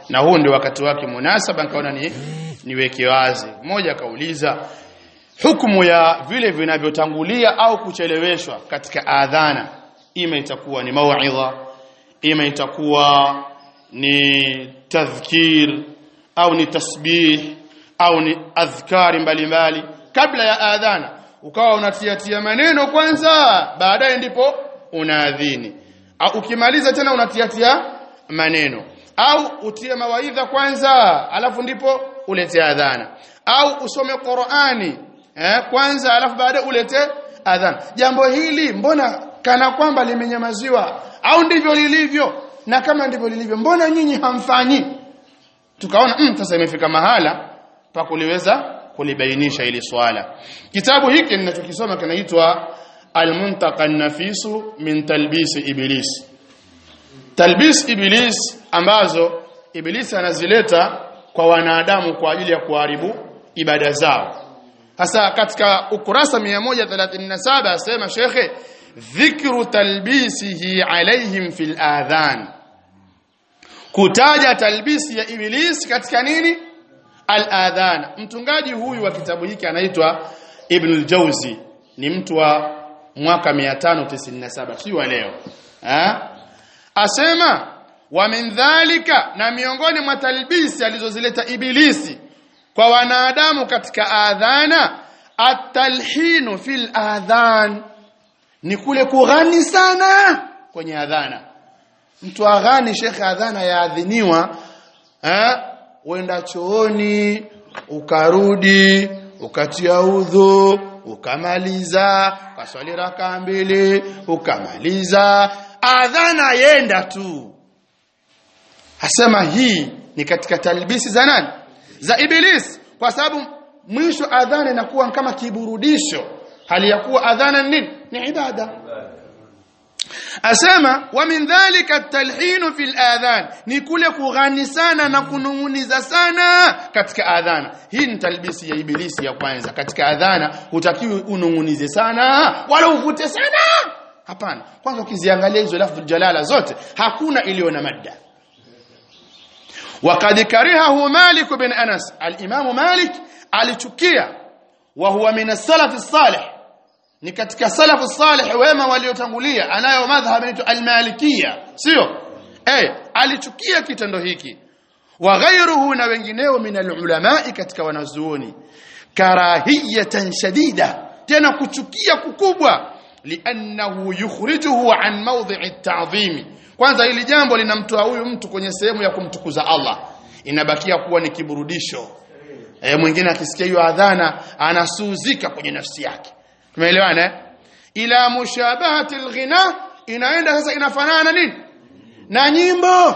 na huu ndio wakati wake munasaba nikaona ni niweke wazi mmoja akauliza hukumu ya vile vinavyotangulia au kucheleweshwa katika adhana ima itakuwa ni mauidha ima itakuwa ni tadhkir au ni tasbih au ni adhkari mbalimbali kabla ya adhana ukawa unatiatia maneno kwanza baadaye ndipo unaadhini au ukimaliza tena unatiatia maneno au utie mawaidha kwanza alafu ndipo ulete adhana au usome Qur'ani eh, kwanza alafu baadaye ulete adhana jambo hili mbona kana kwamba limenyamaziwa au ndivyo lilivyo na kama ndivyo lilivyo mbona nyinyi hamfanyi tukaona mm, sasa imefika mahala pa kuliweza kulibainisha hili swala kitabu hiki ninachokisoma kinaitwa al-muntaqa an-nafisu min talbis iblis talbis iblis ambazo iblis anazileta kwa wanadamu kwa ajili ya kuharibu ibada zao hasa katika ukurasa 137 asema shekhe dhikru talbisihi alaihim fil adhan kutaja talbisi ya iblis katika nini al-adhan mtungaji huyu wa kitabu hiki anaitwa Ibn al-Jawzi ni mtu wa mwaka 597 si wa leo ha? asema wa min dhalika na miongoni mwa talbisi alizozileta ibilisi kwa wanadamu katika adhana at-talhinu fil adhan ni kule kughani sana kwenye adhana mtu aghani shekhe adhana yaadhiniwa eh uenda chooni ukarudi ukatia udhu ukamaliza ukaswali raka mbili ukamaliza adhana yenda tu asema hii ni katika talbisi za nani za iblis kwa sababu mwisho adhana inakuwa kama kiburudisho hali ya kuwa adhana nini ni ibada asema wa min dhalika at-talhin fi al-adhan ni kule kughani sana na kununguniza sana katika adhana hii ni talbisi ya ibilisi ya kwanza katika adhana hutakiwi unungunize sana wala uvute sana hapana kwanza ukiziangalia hizo lafdhul jalala zote hakuna iliyo na madda وقد كرهه مالك بن انس الامام مالك alichukia wa huwa min as-salaf as-salih ni katika salafu salih wema waliotangulia anayo madhhab inaitwa al-malikiyya sio eh alichukia kitendo hiki wa ghayruhu na wengineo min al-ulama katika wanazuoni karahiyatan shadida tena kuchukia kukubwa li'annahu yukhrijuhu an mawdhi'i at-ta'zimi kwanza hili jambo linamtoa huyu mtu kwenye sehemu ya kumtukuza Allah inabakia kuwa ni kiburudisho e, mwingine akisikia hiyo adhana anasuzika kwenye nafsi yake tumeelewana eh? ila mushabahati alghina inaenda sasa inafanana nini na nyimbo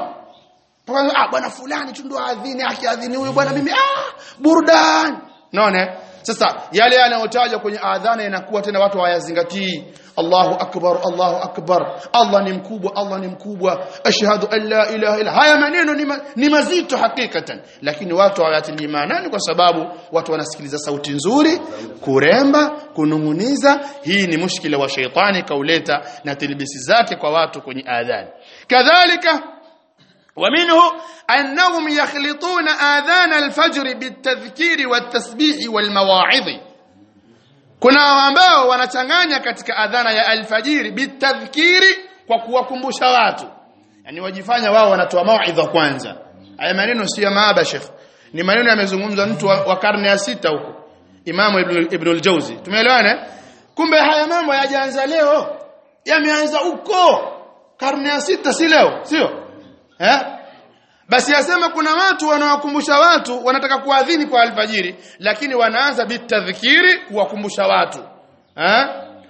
ah bwana fulani tu ndo adhini akiadhini huyu bwana mimi ah burdan naona sasa yale yanayotajwa kwenye adhana inakuwa tena watu hawayazingatii Allahu akbar Allahu akbar Allah ni mkubwa Allah ni mkubwa ashhadu an la ilaha illa haya maneno ni, ma, ni mazito hakikatan lakini watu hawayatilii maanani kwa sababu watu wanasikiliza sauti nzuri kuremba kununguniza hii ni mushkila wa sheitani kauleta na tilbisi zake kwa watu kwenye adhani kadhalika ومنه أنهم يخلطون آذان الفجر بالتذكير والتسبيح والمواعظ kuna ambao wanachanganya katika adhana ya alfajiri bitadhkiri kwa kuwakumbusha watu yani wajifanya wao wanatoa mauidha kwanza haya maneno si ya maaba sheikh ni maneno yamezungumzwa mtu wa, wa karne ya sita huko imamu ibn, ibn al-jawzi tumeelewana kumbe haya mambo yajaanza leo yameanza huko karne ya sita si leo sio eh basi yasema kuna watu wanawakumbusha watu wanataka kuadhini kwa alfajiri lakini wanaanza bitadhkiri kuwakumbusha watu eh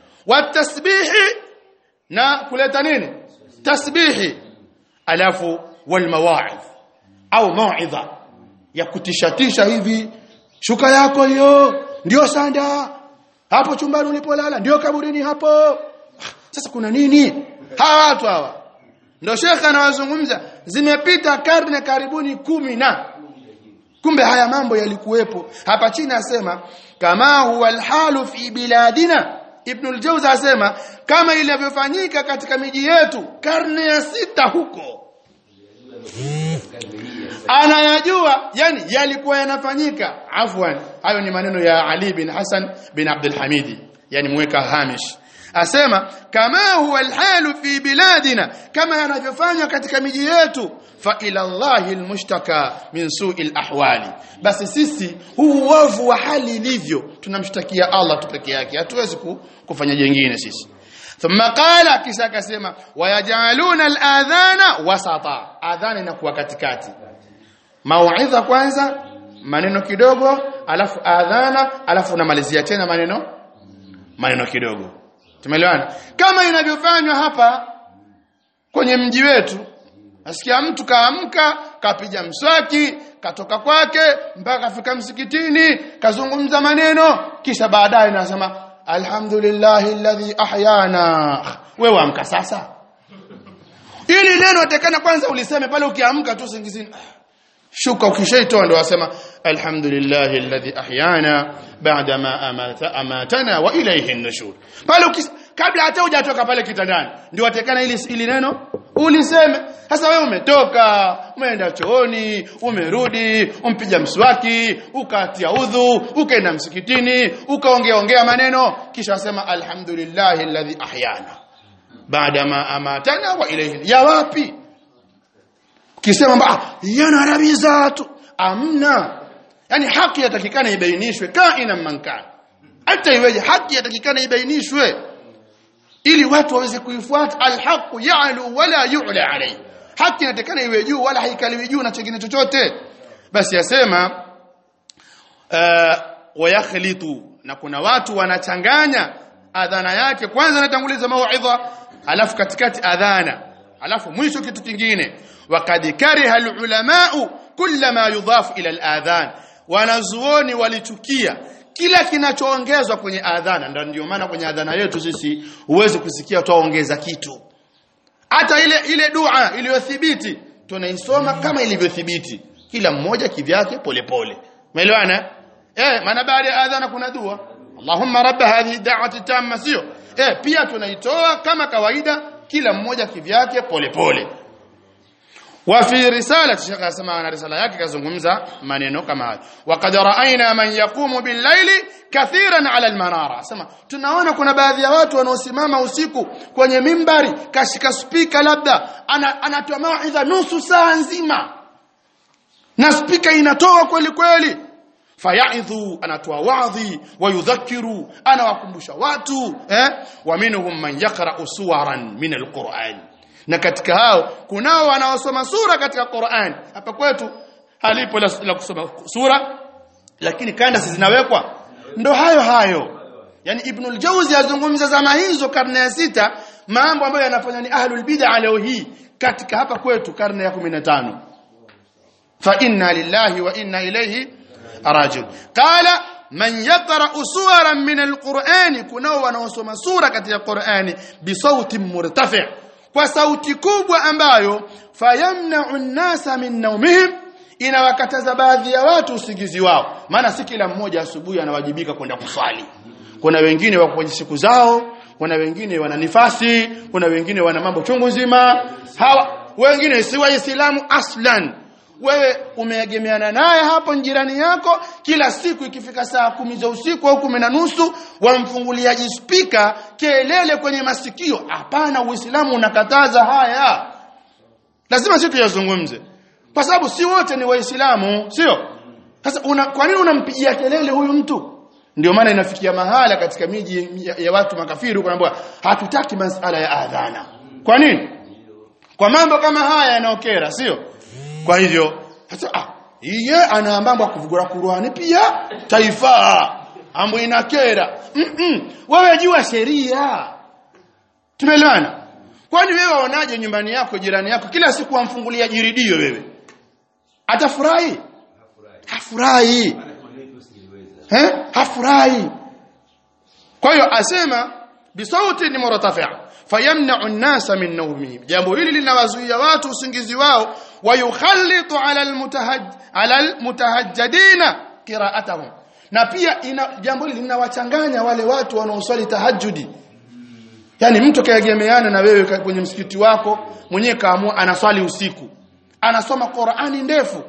watasbihi na kuleta nini tasbihi alafu walmawaidh au mauidha ya kutishatisha hivi shuka yako hiyo ndio sanda hapo chumbani ulipolala ndio kaburini hapo sasa kuna nini hawa watu hawa ndio shekhe anawazungumza zimepita karne karibuni kumi na kumbe haya mambo yalikuwepo hapa chini asema kama huwa alhalu fi biladina ibn al-jawzi asema kama ilivyofanyika katika miji yetu karne ya sita huko tunayajua yani yalikuwa yanafanyika afwan hayo ni maneno ya Ali bin Hassan bin Abdul Hamidi yani mweka hamish asema kama huwa alhalu fi biladina kama yanavyofanywa katika miji yetu fa ila Allahi almushtaka min su'i alahwali basi sisi huu uovu wa hali ilivyo tunamshtakia Allah tu peke yake hatuwezi kufanya jengine sisi ثم قال kisha akasema wayajaluna aladhana wasata adhana inakuwa katikati mauidha kwanza maneno kidogo alafu adhana alafu unamalizia tena maneno maneno kidogo tumeelewana kama inavyofanywa hapa kwenye mji wetu nasikia mtu kaamka kapiga mswaki katoka kwake mpaka kafika msikitini kazungumza maneno kisha baadaye nasema alhamdulillahi alladhi ahyana wewe amka sasa ili neno atakana kwanza uliseme pale ukiamka tu singizini shuka ukishaitoa ndo wasema alhamdulillahi alladhi ahyana ba'da ma amata amatana wa ilayhi an-nushur pale ukis, kabla hata hujatoka pale kitandani ndio watekana ili ili neno uliseme sasa wewe umetoka umeenda chooni umerudi umpiga mswaki ukatia udhu ukaenda msikitini ukaongea ongea maneno kisha wasema alhamdulillahi alladhi ahyana baada ma amatana wa ilayhi ya wapi kisema ah yana arabiza tu amna yani haki yatakikana ibainishwe kaina mankana hata iweje haki yatakikana ibainishwe ili watu waweze kuifuata alhaqu ya'lu wala yu'la alayhi haki inatakana iwe juu wala haikaliwi juu na chengine chochote basi yasema uh, wayakhlitu na kuna watu wanachanganya adhana yake kwanza anatanguliza mauidha alafu katikati adhana alafu mwisho kitu kingine waqad kariha alulamau kullama yudhafu ila aladhan wanazuoni walichukia kila kinachoongezwa kwenye adhana ndio ndio maana kwenye adhana yetu sisi huwezi kusikia tuongeza kitu hata ile ile dua iliyothibiti tunaisoma kama ilivyothibiti kila mmoja kivyake polepole umeelewana eh maana baada ya adhana kuna dua Allahumma rabb hadhihi da'wati tamma sio eh pia tunaitoa kama kawaida kila mmoja kivyake polepole wa fi risalati shekha asema na risala yake kazungumza maneno kama hayo waqad ra'ayna man yaqumu bil layli kathiran ala al manara sema tunaona kuna baadhi ya watu wanaosimama usiku kwenye mimbari kashika spika labda anatoa ana mauidha nusu saa nzima na spika inatoa kweli kweli fayaidhu anatoa wadhi wayudhakiru anawakumbusha watu eh wa minhum man yaqra'u suwaran min alquran na katika hao kunao wanaosoma sura katika Qur'an hapa kwetu halipo la, la kusoma sura lakini kanda zinawekwa ndo hayo hayo yani ibn al-Jawzi azungumza zama hizo karne ya sita mambo ambayo yanafanya ni ahlul bid'a leo hii katika hapa kwetu karne ya 15 fa inna lillahi wa inna ilayhi rajul qala man yaqra suwaran min alquran kunao wanaosoma sura katika Qur'ani bisauti murtafi kwa sauti kubwa ambayo fayamna'u an-nasa min nawmihim inawakataza baadhi ya watu usingizi wao maana si kila mmoja asubuhi anawajibika kwenda kuswali kuna wengine wako kwenye siku zao kuna wengine wana nifasi kuna wengine wana mambo chungu nzima hawa wengine si waislamu aslan wewe umeegemeana naye hapo jirani yako kila siku ikifika saa kumi za usiku au kumi na nusu wamfunguliaji spika kelele kwenye masikio hapana uislamu unakataza haya lazima sisi tuyazungumze kwa sababu si wote ni waislamu sio sasa una, kwa nini unampigia kelele huyu mtu ndio maana inafikia mahala katika miji ya, ya watu makafiri huko naambiwa hatutaki masala ya adhana kwa nini kwa mambo kama haya yanayokera sio kwa hivyo hata ah yeye ana mambo ya kuvugura Qur'ani pia taifa ambayo inakera mm -mm. wewe jua sheria tumeelewana kwani wewe waonaje nyumbani yako jirani yako kila siku wamfungulia jiridio wewe atafurahi hafurahi eh hafurahi kwa hiyo asema bisauti ni murtafi'a fayamna'u an-nasa min nawmihim jambo hili linawazuia watu usingizi wao wayukhallitu ala almutahaj ala almutahajjidina qira'atahum na pia ina jambo hili linawachanganya wale watu wanaoswali tahajjudi yani mtu kaegemeana na wewe kwenye msikiti wako mwenyewe kaamua anaswali usiku anasoma Qur'ani ndefu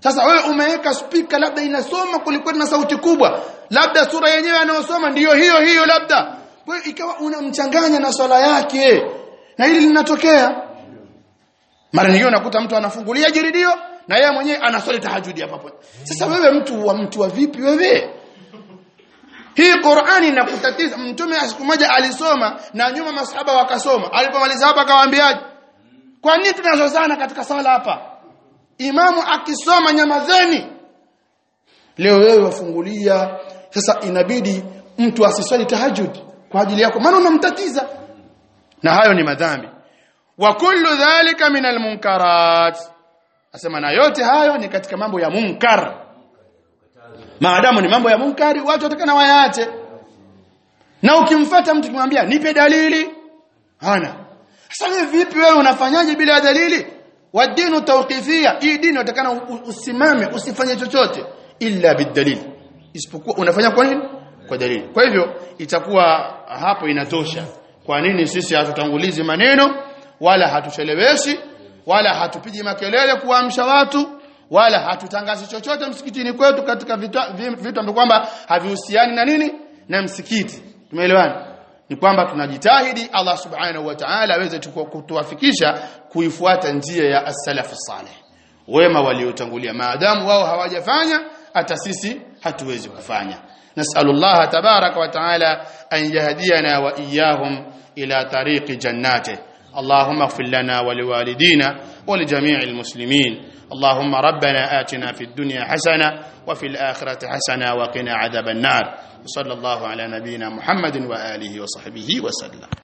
sasa wewe umeweka speaker labda inasoma kulikuwa na sauti kubwa labda sura yenyewe anayosoma ndiyo hiyo hiyo labda kwa hiyo ikawa unamchanganya na swala yake na hili linatokea mara nyingine unakuta mtu anafungulia jiridio na yeye mwenyewe anaswali tahajudi hapa hapo sasa wewe mtu wa mtu wa vipi wewe hii Qur'ani inakutatiza mtume siku moja alisoma na nyuma masahaba wakasoma alipomaliza hapa akawaambiaje kwa nini tunazozana katika sala hapa imamu akisoma nyamazeni leo wewe wafungulia sasa inabidi mtu asiswali tahajud kwa ajili yako maana unamtatiza na hayo ni madhambi wa kullu dhalika min almunkarat asema na yote hayo ni katika mambo ya munkar maadamu ni mambo ya munkari watu watakana wayaache na ukimfuata mtu kimwambia nipe dalili hana sasa wewe vipi wewe unafanyaje bila dalili wa dinu tawqifia hii dini utakana usimame usifanye chochote illa bidalil isipokuwa unafanya kwa nini kwa dalili kwa hivyo itakuwa hapo inatosha kwa nini sisi hatutangulizi maneno wala hatucheleweshi wala hatupigi makelele kuamsha watu wala hatutangazi chochote msikitini kwetu katika vitu vitu ambavyo kwamba havihusiani na nini na msikiti tumeelewana ni kwamba tunajitahidi Allah subhanahu wa ta'ala aweze kutuwafikisha kuifuata njia ya as-salaf salih wema waliotangulia maadamu wao hawajafanya hata sisi hatuwezi kufanya nas'alullah tabaraka wa ta'ala an yahdiyana wa iyyahum ila tariqi jannatihi اللهم اغفر لنا ولوالدينا ولجميع المسلمين اللهم ربنا آتنا في الدنيا حسنة وفي الآخرة حسنة وقنا عذاب النار وصلى الله على نبينا محمد وآله وصحبه وسلم